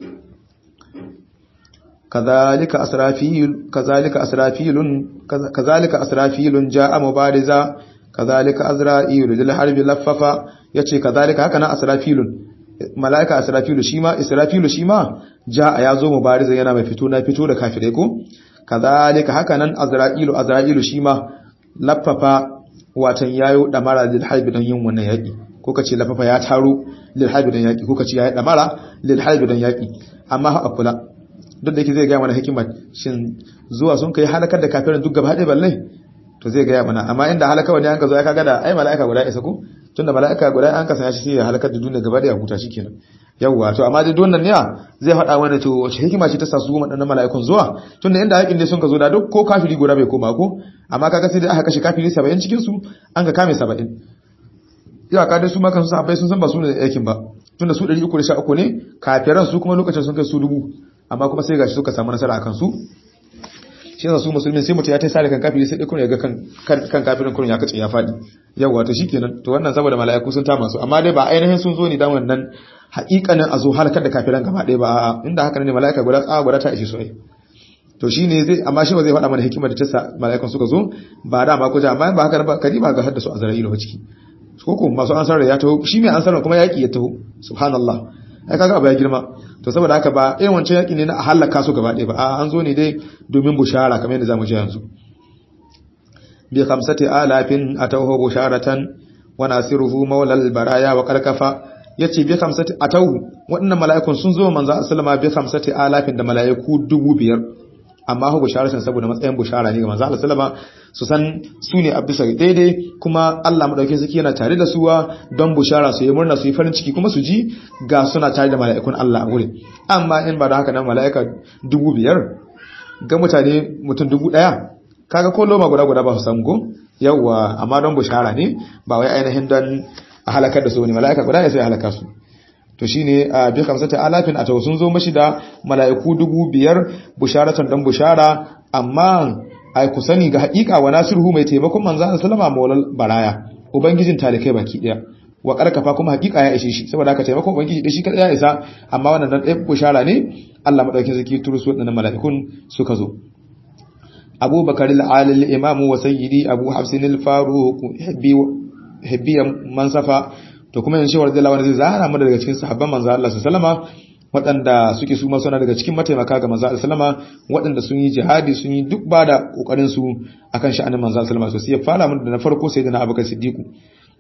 kazalika asrafil kazalika asrafilun kazalika asrafilun jaa mubariza kazalika azra'il lil harbi laffafa yace kazalika haka na asrafilun mala'ika asrafilu shi ma israfilu shi ma ja ya zo mubariza yana mai fito na fito da kafirai ko kazalika haka nan azra'ilu azra'ilu shi ma laffafa watan yayo damara lil harbi don yin wannan yaki ko kace laffafa ya taro lil harbi don yaki ko kace yayi damara lil harbi don yaki amma ha akula duk da yake zai ga mana hikimar shin zuwa sun kai halakar da kafirin duk gaba ɗaya balle to zai ga mana amma inda halaka wani an ka zo ya kaga da ai mala'ika guda isa ko tunda mala'ika guda an kasance shi sai ya halakar da duniya gaba da ya huta shikenan yawwa to amma dai wannan ne zai faɗa mana to wace hikima ce ta sa su waɗannan mala'ikun zuwa tunda inda haƙin ne sun ka zo da duk ko kafiri guda bai koma ko amma kaga sai dai aka kashe kafiri 70 cikin su an ka kame 70 ya ka dai su ma kan su sahabbai sun san ba su ne aikin ba tunda su 313 ne kafiran su kuma lokacin sun kai su dubu amma kuma sai gashi suka samu nasara akan su shi yasa su musulmi sai mutum ya tai sare kan kafiri sai dai kun ya ga kan kan kafirin kun ya kace ya fadi yawa to shikenan to wannan saboda mala'iku sun tama su amma dai ba ainihin sun zo ne dan wannan haƙiƙanin a zo halakar da kafiran gaba ɗaya ba a'a inda haka ne mala'ika guda tsawa guda ta ishe su ai to shine zai amma shi ba zai faɗa mana hikimar da ta sa mala'ikan suka zo ba da ma kuja amma ba haka ba kadiba ga haddasu azra'ilu ba ciki ko ko masu ansar ya taho shi mai ansar kuma yaki ya taho subhanallah ai kaga abu ya girma to saboda haka ba irin wancan yaki ne na a halaka su gaba ɗaya ba a an zo ne dai domin bushara kamar yadda zamu ji yanzu bi khamsati alafin atawhu busharatan wa nasiruhu maulal baraya wa karkafa yace bi khamsati atawhu waɗannan mala'ikun sun zo manzo sallama bi khamsati alafin da mala'iku dubu biyar amma hu busharatan saboda matsayin bushara ne ga manzo sallama su san su ne a bisa daidai kuma Allah madaukakin sarki yana tare da suwa don bushara su yi murna su yi farin ciki kuma su ji ga suna tare da mala'ikun Allah a wurin amma in ba da haka nan mala'ika dubu biyar ga mutane mutum dubu ɗaya kaga ko loma guda guda ba su samu ko yawwa amma don bushara ne ba wai ainihin don a halakar da su ne mala'ika guda ne sai halaka su to shine a bi kamsata alafin a sun zo mashi da mala'iku dubu biyar busharatan dan bushara amma ai ku sani ga haƙiƙa wa nasiruhu mai taimakon manzo Allah sallama maulal baraya ubangijin talikai baki daya wa karkafa kuma haƙiƙa ya ishe shi saboda haka taimakon ubangiji da shi kada ya isa amma wannan dan ɗaya bushara ne Allah madaukakin sarki turu su wadannan mala'ikun suka zo Abu Bakar al-Alil Imam wa Sayyidi Abu Hafsin al-Faruq habbi habbi mansafa to kuma yanzu shawar da lawan zai zara mu daga cikin sahabban manzo Allah sallama waɗanda suke su suna daga cikin mataimaka ga manzo sallama waɗanda sun yi jihadi sun yi duk ba da kokarin su akan sha'anin manzo sallama so sai ya fara mu da na farko sai da na Abubakar Siddiq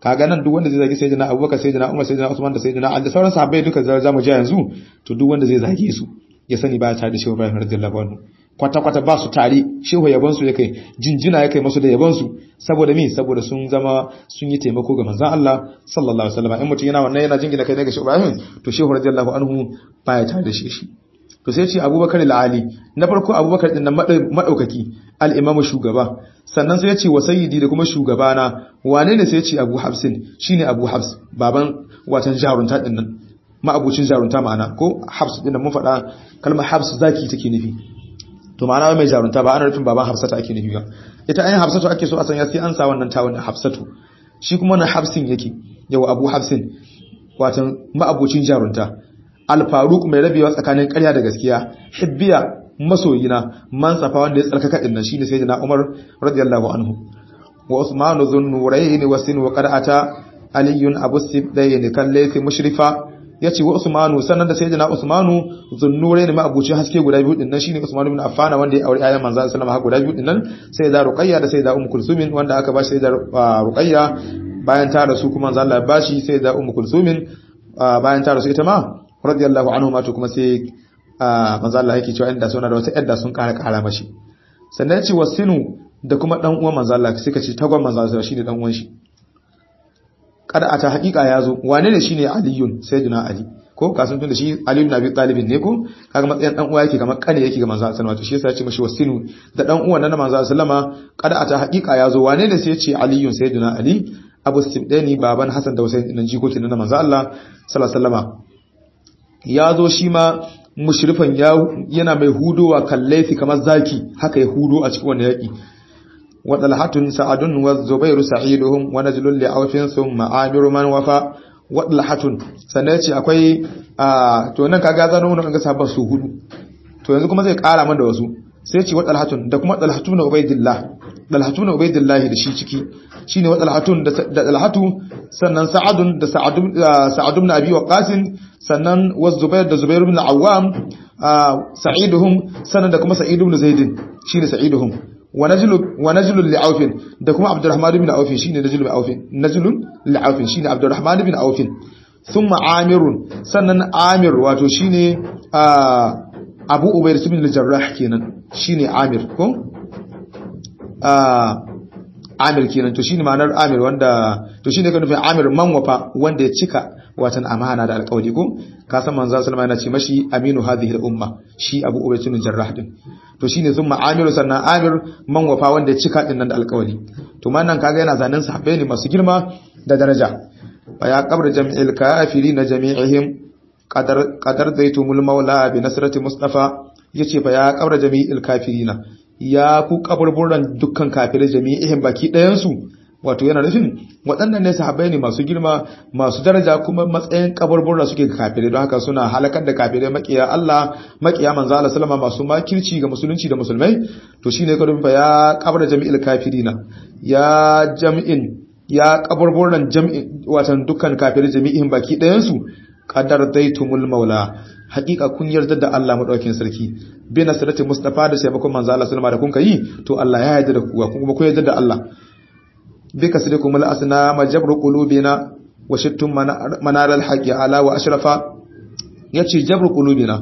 kaga nan duk wanda zai zagi sayyidina Abubakar sayyidina Umar sayyidina Usman da sayyidina Ali da sauran sahabbai duka za mu ji yanzu to duk wanda zai zage su ya sani ba tare da Shehu Ibrahim radiyallahu anhu kwata kwata ba su tare Shehu yaban su yake jinjina yake masu da yaban su saboda me saboda sun zama sun yi taimako ga manzon Allah sallallahu alaihi wasallam in mutum yana wannan yana jingina kai ne ga Shehu Ibrahim to Shehu radiyallahu anhu ba ya tare da shi shi to sai ce Abubakar al-Ali na farko Abubakar din nan madaukaki al-Imam shugaba sannan sai ya ce wa sayyidi da kuma shugabana wane ne sai ya ce Abu Hafsin shine Abu Hafs baban watan jarunta din nan ma'abucin jarunta ma'ana ko Hafs din nan mun faɗa kalmar Hafs zaki take nufi to ma'ana mai jarunta ba ana nufin baban Hafsatu ake nufi ba ita ayin Hafsatu ake so a sanya sai an sa wannan tawon Hafsatu shi kuma wannan Hafsin yake yau Abu Hafsin watan ma'abucin jarunta Al-Faruq mai rabewa tsakanin ƙarya da gaskiya hibbiya masoyina man safa wanda ya tsarkaka din nan shine sayyidina Umar radiyallahu anhu wa Uthman dhun nurayn wa sin wa qad'ata aliyun abu sibdayn kallayfi mushrifa yace wa Usmanu sannan da sayyidina Usmanu dhun nurayn ma abuci haske guda biyu din nan shine Usman ibn Affan wanda ya aure ayyan manzo sallallahu alaihi guda biyu din nan sai da Ruqayya da sayyida Umm Kulsum wanda aka bashi sayyida Ruqayya bayan ta rasu kuma manzo Allah ya bashi sayyida Umm Kulsum bayan ta rasu ita ma radiyallahu anhu ma to kuma sai manzo Allah yake cewa inda suna da wata yadda sun kara kara mashi sannan ya ce wasinu da kuma dan uwan manzo Allah suka ce tagon manzo Allah shine dan uwan shi kada ata hakika yazo wane ne shine aliyun sayyidina ali ko kasan tun da shi ali ibn abi talib ne ko kaga matsayin dan uwa yake kamar kane yake ga manzo Allah sallallahu shi yasa ya ce mashi wasinu da dan uwan nan manzo sallama kada ata hakika yazo wane ne sai ya ce aliyun sayyidina ali abu sibdani baban hasan da husain nan jikokin nan manzo Allah sallallahu alaihi wasallama ya zo shi ma mushrifan yana mai hudowa kallaifi kamar zaki haka ya hudo a cikin wannan yaki wa dalhatun sa'adun wa zubairu sa'iduhum wa najlul li'awfin thumma amiru man wafa wa dalhatun sannan yace akwai to nan kaga zano mun ga sabon su hudu to yanzu kuma zai kara man da wasu sai yace wa dalhatun da kuma dalhatun ubaidillah dalhatun ubaidillah da shi ciki shine wa dalhatun da dalhatu sannan sa'adun da sa'adun sa'adun abi waqas sannan wa zubair da zubair ibn al-awwam sa'iduhum sannan da kuma sa'id ibn zaid shine sa'iduhum wa najlu wa najlu li'awf da kuma abdurrahman ibn awf shine najlu li'awf najlu li'awf shine abdurrahman ibn awf thumma amirun sannan amir wato shine abu ubayr ibn al-jarrah kenan shine amir ko amir kenan to shine ma'anar amir wanda to shine ka nufin amir manwafa wanda ya cika watan amana da alƙawari ko ka san manzo sallama yana ce mashi aminu hadhihi al-umma shi abu ubayy ibn jarrah din to shine zumma amir sannan amir manwafa wanda ya cika din nan da alƙawari to nan kaga yana zanen sahabbai ne masu girma da daraja fa ya qabr jam'il kafirin jami'ihim qadar qadar zaitumul maula bi nasrati mustafa yace fa ya qabr jami'il kafirina ya ku kaburburan dukkan kafirai jami'ihim baki ɗayansu wato yana nufin waɗannan ne sahabbai ne masu girma masu daraja kuma matsayin kaburburan suke ga kafirai don haka suna halakar da kafirai makiya Allah makiya manzo Allah sallama masu makirci ga musulunci da musulmai to shine ka rubuta ya kabra jami'il kafirina ya jami'in ya kaburburan jami'in watan dukkan kafirai jami'ihim baki ɗayansu qadar daitumul maula hakika kun yarda da Allah madaukakin sarki bi nasrati mustafa da taimakon manzo Allah sallama da kun kai to Allah ya yarda da ku kuma ku yarda da Allah bi kasrikum al asna majabru qulubina wa shittum manar al haqi ala wa ashrafa yace jabru qulubina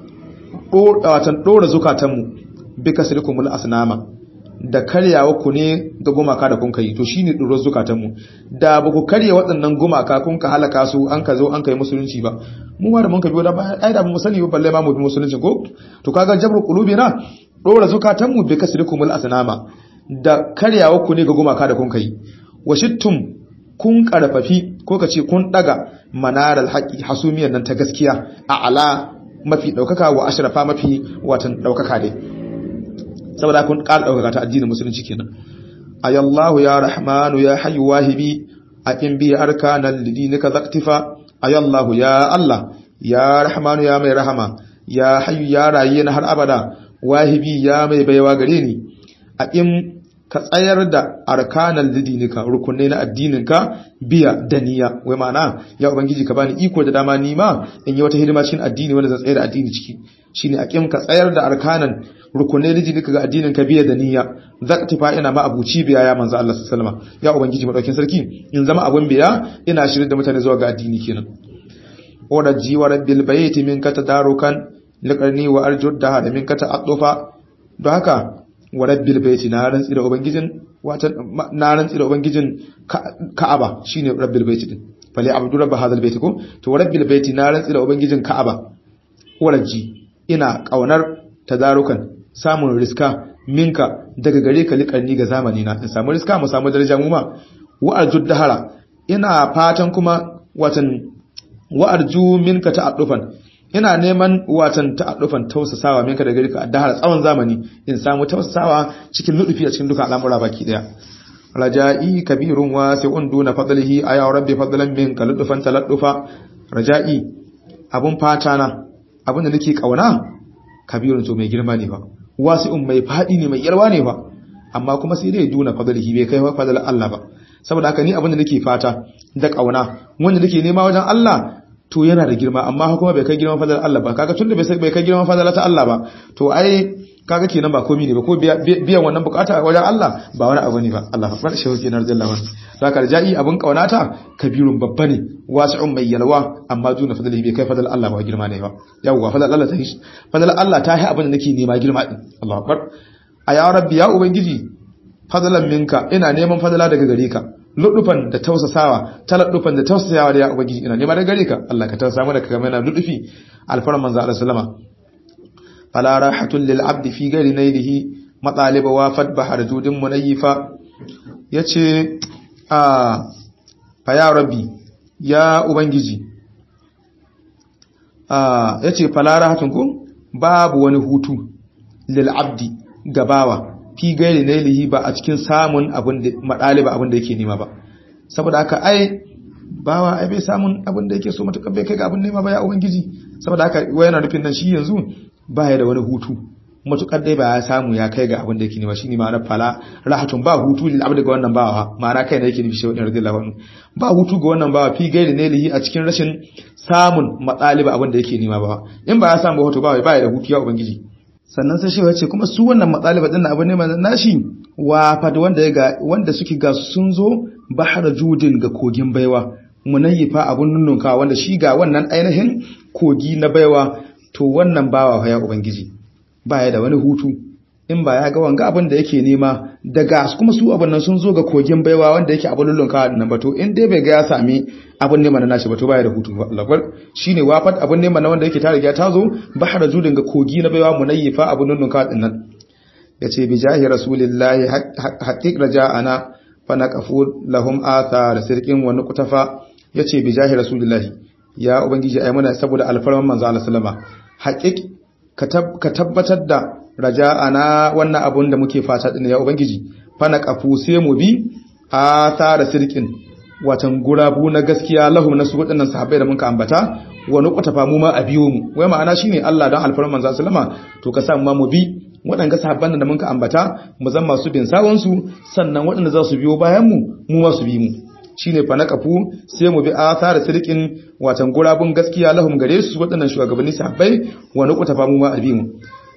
watan dora zukatanmu bi kasrikum al asnama da karyawa ku ne da gumaka da kun kai to shine durar zukatanmu da ba ku karya waɗannan gumaka kun ka halaka su an ka zo an kai musulunci ba mu ma da mun ka biyo da ba ai da mu sani ba balle ma mu bi musulunci ko to kaga jabru qulubina dora zukatanmu bi kasrikumul asnama da karyawa ku ne ga gumaka da kun kai washittum kun karfafi ko ka ce kun daga manaral haqi hasumiyar nan ta gaskiya a ala mafi daukaka wa ashrafa mafi watan daukaka dai saboda kun ƙara ɗaukaka ta addinin musulunci kenan ayallahu ya rahmanu ya hayyu wahibi a in bi arkanan lidinika zaktifa ayallahu ya Allah ya rahmanu ya mai rahama ya hayyu ya raye na har abada wahibi ya mai baiwa gare ni a in ka tsayar da arkanal didinika rukunai na addininka biya da niyya wai ma'ana ya ubangiji ka bani iko da dama ni ma in yi wata hidima cikin addini wanda zan tsayar da addini ciki shine aqim ka tsayar da arkanan rukunai didinika ga addinin ka biya da niyya zaktifa ina ma abuci biya ya manzo Allah sallallahu alaihi wasallam ya ubangiji madaukin sarki in zama abun biya ina shirin da mutane zuwa ga addini kenan ora jiwa rabbil bayti minka tadarukan liqarni wa arjud da minka ta'addufa don haka wa rabbil baiti na rantsi da ubangijin wata na rantsi da ubangijin ka'aba shine rabbil baiti din fali abdu rabb hadal baiti ko to rabbil baiti na rantsi da ubangijin ka'aba waraji ina kaunar tadarukan samun riska minka daga gare ka liƙarni ga zamani na in samu riska mu samu daraja mu ma wa arjud dahara ina fatan kuma watan wa arju minka ta'addufan ina neman watan ta'addufan tausasawa minka da gari ka addahar tsawon zamani in samu tausasawa cikin nudufi a cikin duka al'amura baki daya raja'i kabirun wa sai'un duna fadlihi aya rabbi fadlan minka ludufan taladdufa raja'i abun fata na abun da nake kauna kabirun to mai girma ne fa wasi'un mai fadi ne mai yarwa ne fa amma kuma sai dai duna fadlihi bai kai fadlan Allah ba saboda haka ni abin da nake fata da kauna wanda nake nema wajen Allah to yana da girma amma kuma bai kai girman fadalar Allah ba kaga tunda bai kai girman fadalar ta Allah ba to ai kaga kenan ba komai ne ba ko biyan wannan bukata wajen Allah ba wani abu ne ba Allah akbar shehu kenan radiyallahu anhu zaka rajai abun kaunata kabirun babba ne wasi'un mai yalwa amma duna fadalihi bai kai fadalar Allah ba girma ne ba yawwa fadalar Allah ta yi fadalar Allah ta yi abin da nake nema girma din Allah akbar a ya rabbi ya ubangiji fadalan minka ina neman fadala daga gare ka ludufan da tausasawa taladdufan da tausasawa da ya ubangiji ina nema daga gare ka Allah ka tausasa mana ka mana ludufi alfaran manzo Allah sallama fala rahatul lil abdi fi ghairi nailihi mataliba wa fad bahar judin munayyifa yace a fa ya rabbi ya ubangiji a yace fala rahatun ku babu wani hutu lil abdi gabawa fi gairi nailihi ba a cikin samun abin da madaliba abin da yake nema ba saboda haka ai bawa ai bai samun abin da yake so matuƙar bai kai ga abin nema ba ya ubangiji saboda haka wai yana nufin nan shi yanzu ba ya da wani hutu matuƙar dai ba ya samu ya kai ga abin da yake nema shine ma'anar fala rahatun ba hutu lil abdi ga wannan bawa ma'ana kai ne yake nufi shi radiyallahu anhu ba hutu ga wannan bawa fi gairi nailihi a cikin rashin samun madaliba abin da yake nema ba in ba ya samu hutu ba ba ya da hutu ya ubangiji sannan sai shewa ce kuma su wannan matsaliba din abu ne mai nashi wa fa da wanda ga wanda suke ga sun zo bahar judin ga kogin baiwa munayyifa abun nunnunka wanda shi ga wannan ainihin kogi na baiwa to wannan bawa fa ya ubangiji baya da wani hutu in ba ya ga wanga abin da yake nema daga kuma su abin nan sun zo ga kogin baiwa wanda yake abin lullunka nan ba to in dai bai ga ya sami abin nema na nashi ba to baya da hutu ba Allah shine wafat abin nema na wanda yake ta riga ta zo bahar judin ga kogi na baiwa munayyifa abin lullunka din nan yace bi jahi rasulillahi haqiq raja'ana fa naqafu lahum athar sirqin wa nuqtafa yace bi jahi rasulillahi ya ubangiji ayi mana saboda alfarman manzo Allah sallama haqiq ka tabbatar da raja'ana wannan abun da muke fata din ya ubangiji fana kafu sai mu bi a tara sirkin watan gurabu na gaskiya lahum nasu waɗannan sahabbai da muka ambata wani kwatafa mu ma a biyo mu wai ma'ana shine Allah dan alfarman manzo sallama to ka sa mu ma mu bi waɗanda sahabban da muka ambata mu zama masu bin sawon su sannan waɗanda za su biyo bayan mu mu ma su bi mu shine fa naqafu sai mu bi athara sirkin watan gurabun gaskiya lahum gare su waɗannan shugabanni sahabbai wani kwatafa mu ma a bi mu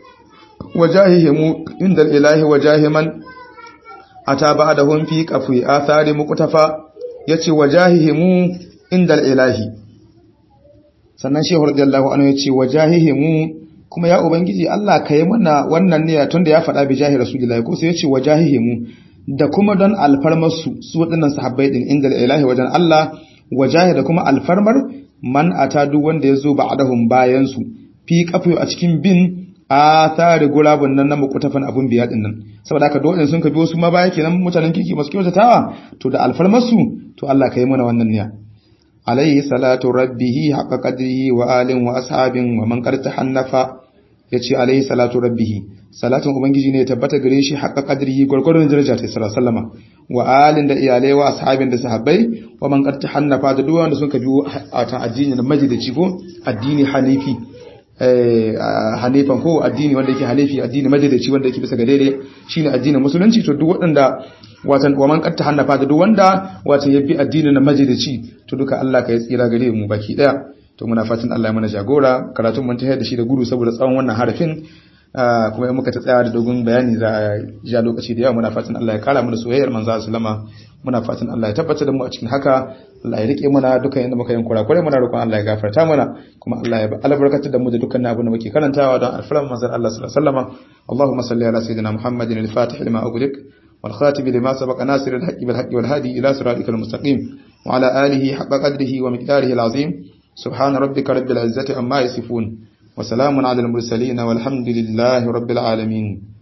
wajahihimu inda ilahi wajahiman ata ba'dahum fi qafi athari muqtafa yace wajahihimu inda ilahi sannan shehu radiyallahu anhu yace wajahihimu kuma ya ubangiji Allah kai mana wannan ne tunda ya faɗa bi jahi rasulullahi ko sai yace wajahihimu da kuma don alfarmar su su waɗannan sahabbai din inda ilahi wajen Allah wajahi da kuma alfarmar man ata duk wanda ya zo ba'dahum bayan su fi qafi a cikin bin a tsari gurabun nan na makutafan abun biya din nan saboda haka dole sun ka biyo su ma baya kenan mutanen kirki masu kyautatawa to da alfarmasu to Allah ka yi mana wannan niyya alayhi salatu rabbihi haqqa qadrihi wa alin wa ashabin wa man qad tahannafa yace alayhi salatu rabbihi salatun ubangiji ne ya tabbata gare shi haqqa qadrihi gurgurun daraja ta sallallahu sallama wa alin da iyalai wa ashabin da sahabbai wa man qad tahannafa da duk wanda sun ka biyo a ta addini na majidi ko addini hanifi hanifan ko addini wanda yake hanifi addini madadaci wanda yake bisa ga daidai shine addinin musulunci to duk waɗanda watan wa man qatta hannafa da duk wanda watan yabi addinin na madadaci to duka Allah ka yi tsira gare mu baki daya to muna fatan Allah ya mana jagora karatun mun tayar da shi da gudu saboda tsawon wannan harafin kuma in muka ta tsaya da dogon bayani za a ja lokaci da yawa muna fatan Allah ya kara mu da soyayyar manzo sallama muna fatan Allah ya tabbatar da mu a cikin haka Allah ya rike mana dukkan inda muka yin kurakure muna roƙon Allah ya gafarta mana kuma Allah ya albarkatar da mu da dukkan abin da muke karantawa don alfalan manzo Allah sallallahu alaihi wasallam Allahumma salli ala sayyidina Muhammadin al-fatih lima ughliq wal khatib lima sabaqa nasir al-haqqi bil haqqi wal hadi ila siratikal mustaqim wa ala alihi haqqa qadrihi wa miqdarihi al-azim سبحان ربك رب العزة عما يصفون وسلام على المرسلين والحمد لله رب العالمين